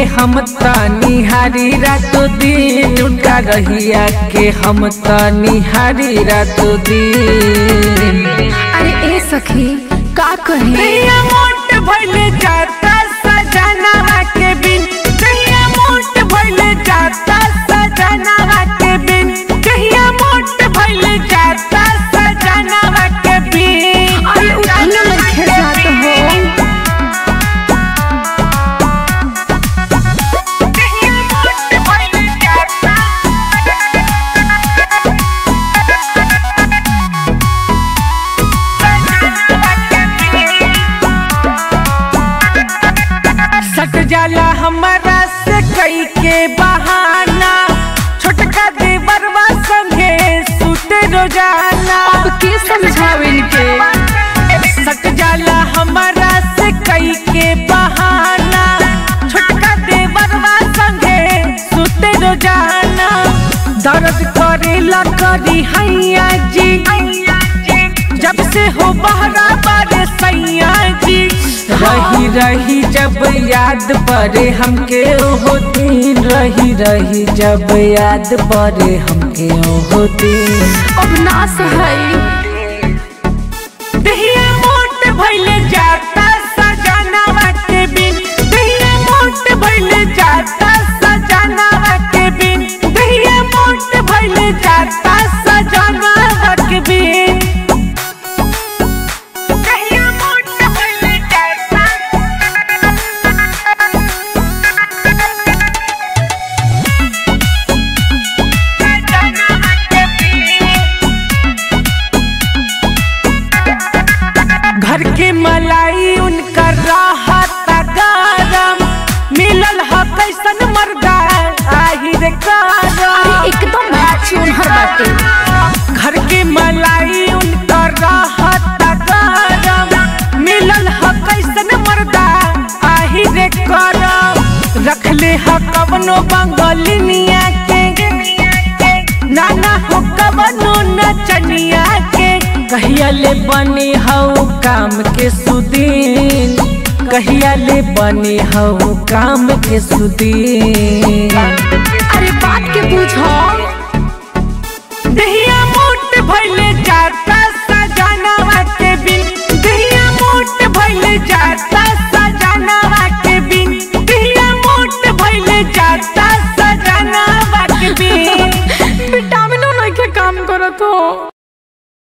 हम निहारी रातो दिन उनका रहिया के हम निहारी रातो दिन अरे ए सखी का कहे कहिया मोट भइले जाता सजनावा के बिन कहिया मोट भइले जाता सजनावा के बिन कहिया मोट भइले जाता सजनावा के बिन अरे उठने मन खेल जात हो कहिया मोट भइले जाता सट जाला हमारा से कई के बहाना छोटका देवरवा संगे सुते रोजाना अब के समझावे इनके सट जाला हमारा से कई के बहाना छोटका देवरवा संगे सुते रोजाना दर्द करेला करी हैया जी जब से हो बहरा बारे सैया जी रही रही जब याद पड़े हमके ओहो दिन रही रही जब याद पड़े हमके ओहो दिन अब ना सही दहिया मोट भइले जाता सजनावा के बिन दहिया मोट भइले जाता सजनावा के बिन दहिया मोट भइले जाता सजनावा के बिन दहिया मोट भइले जाता सजनावा के बिन घर के मलाई उनका राहत गरम मिलल ह कैसन मर्दा आही रे अरे करम एकदम चून हर बाटे घर के मलाई उनका राहत गरम मिलल ह कैसन मर्दा आही रे करम रखले ह कवनो बंगलिनिया के नाना हो कवनो नचनिया के कहिया ले बनी हऊ काम के सुदीन कहिया ले बनी हऊ काम के सुदीन अरे बात के पूछो